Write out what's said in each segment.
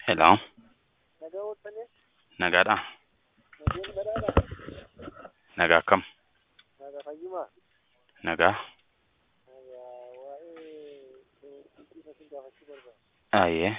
Hello, Nagaa ooltanii nagaadha. nageen badhaadha. Nagaa akkam? Nagaa fayyumaa. Nagaa. Nagaa waa'ee beeksisa sin gaafachuu barbaada. Ayyee.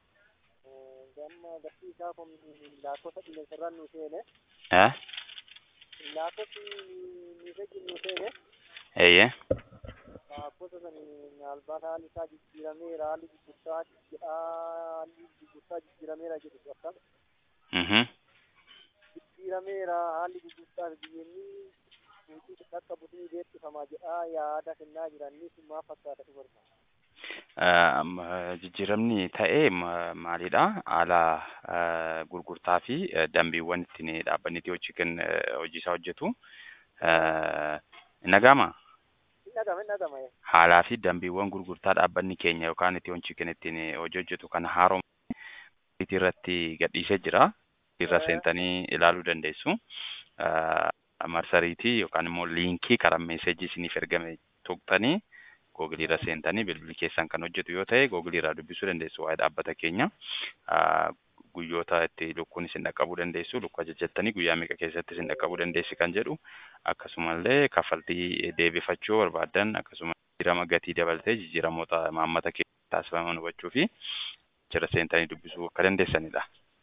Gamma barsiisaa kun lakkoofsa qilleensarraan nu seene Eh? lakkoofsi miidhagin nu seene Eeyyee. lakkoofsa sani maalbaat haalli isaa jijjiirameera haalli gurgurtaa haalli gurgurtaa jijjiirameera jedhu akkam Mhm. jijjiirameera haalli gurgurtaa biyyeenni suuqii akka butii beeksifamaa jedhaa yaada kennaa jiranis maal fakkaata tu barbaada. Eh, m- Jijjiiramni ta'e ma- maalidha? Haala eh, gurgurtaa fi eh, dambiiwwan ittiin dhaabbanni itti hojii kenn hojii isaa hojjetu. Eh, Nagama Hin dhagama hin dhagama. haalaa fi dambiiwwan gurgurtaa dhaabbanni keenya yookaan itti hojii kenn ittiin hojii hojjetu kana haaromsee irratti gadhiisee jira. Irra Eh. seentanii ilaaluu dandeessu. Eh, Marsariitii yookaan immoo liinkii karaa meeseejii isiniif ergame tuqxanii googilii irra seentanii bilbilli keessan kan hojjetu yoo ta'e googilii irraa dubbisuu dandeessu waa'ee dhaabbata keenya. Ah, Guyyoota itti lukkuun isin dhaqqabuu dandeessu lukkuu ajajjattanii guyyaa meeqa keessatti isin dhaqqabuu dandeessi kan jedhu akkasumallee kaffaltii deebifachuu barbaadan akkasumas jijjiirama gatii dabalatee jijjiiramoota maammata keessa taasifaman hubachuu fi jira seentanii dubbisuu akka dandeessanidha.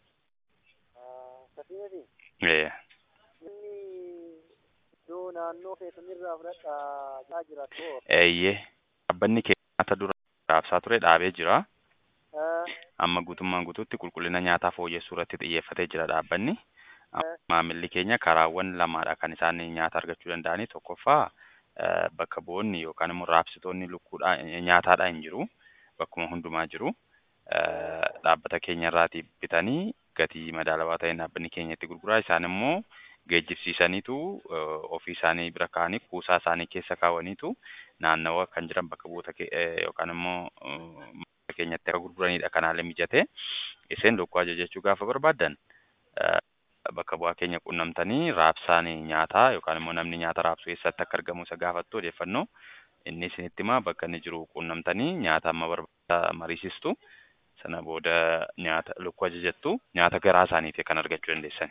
Akkasumas Eh, inni iddoo naannoo keessanirraa fudhadhaa jaa jira too. Eeyyee dhaabbanni keenya nyaata dura raabsaa ture dhaabee jira. amma guutummaan guutuutti qulqullina nyaataa fooyyessuu irratti xiyyeeffatee jira dhaabbanni. Eh. Maamilli keenya karaawwan lamaadha kan isaan nyaata argachuu danda'anii tokkoffaa eh, bakka bu'oonni yookaan immoo raabsitoonni lukkuudhaa nyaataadhaa hin jiru bakkuma hundumaa jiru. Eh, Dhaabbata keenya irraatii bitanii gatii madaalawaa ta'een dhaabbanni keenya itti gurguraa isaan immoo geejjibsiisaniitu eh, ofii isaanii bira kaa'anii kuusaa isaanii keessa kaawwaniitu naannawa kan jiran bakka bu'oota ke- eh, yookaan immoo eh, keenyatti akka gurguranidha kanaalee mijate isin lukkuu ajajachuu gaafa barbaaddan eh, bakka bu'aa keenya qunnamtanii raabsaan nyaataa yookaan immoo namni nyaata raabsu eessatti akka argamu isa gaafattu odeeffannoo inni isinitti himaa bakka inni jiru qunnamtanii nyaata amma barbaada mariisistu sana booda nyaata lukkuu ajajattu nyaata garaa isaaniiti kan argachuu dandeessan.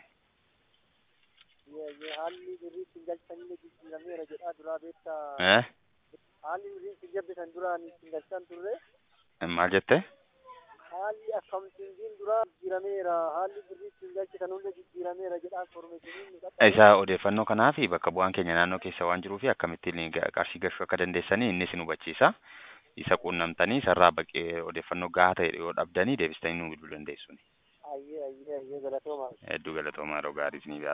Haalli birrii ittiin galchanillee jijjiirameera jedhaa duraa beektaa. Eh? Haalli birrii ittiin gabbisan duraan ittiin galchan turre. Maal jette? Haalli akkamtiin duraa jijjiirameera. Haalli birrii ittiin galchisan hunda jijjiirameera jedhaa informeeshiniin nu qaqqabe. Isa odeeffannoo kanaa fi bakka bu'aan keenya naannoo keessa waan jiruu fi akkamittiin ga- qarshii galchuu akka dandeessanii inni isin hubachiisa. Isa quunnamtanii isarraa baqee odeeffannoo gahaa ta'e yoo dhabdanii deebistanii nuu bilbiluu dandeessu. Ayyee ayyee ayyee galatooma. Hedduu galatoomaa yeroo gaarii isiniif haa